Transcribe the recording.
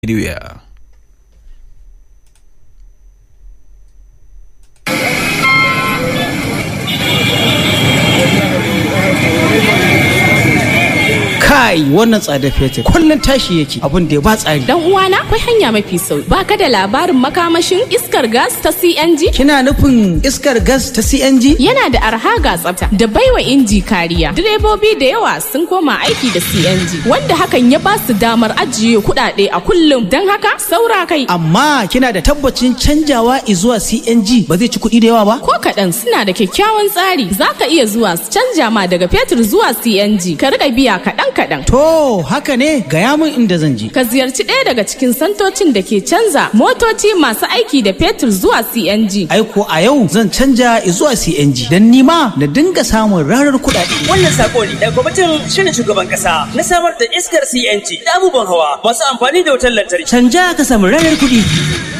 anywhere. kai wannan tsada fetur kullum tashi yake abin da ya ba tsari Dan uwana akwai hanya mafi sauki. Baka da labarin makamashin iskar gas ta CNG? kina nufin iskar gas ta CNG Yana da arha ga tsafta da baiwa inji kariya. Direbobi da yawa sun koma aiki da CNG wanda hakan ya ba su damar ajiye kuɗaɗe a kullum. Don haka saura kai. amma kina da tabbacin canjawa zuwa CNG ba zai ci kuɗi da yawa ba Ko kaɗan suna da kyakkyawan tsari za ka iya zuwa su canja ma daga fetur zuwa CNG ka riƙa biya kaɗan kaɗan. to haka ne gaya min inda zan je Ka ziyarci ɗaya daga cikin santocin da ke canza motoci masu aiki da fetur zuwa CNG. aiko a yau zan canja zuwa CNG don nima na dinga samun rarar kuɗaɗe Wannan sako ne daga kwamitin shirin shugaban kasa na samar da iskar CNG da abubuwan hawa masu amfani da wutar lantarki. canja ka samu rarar kuɗi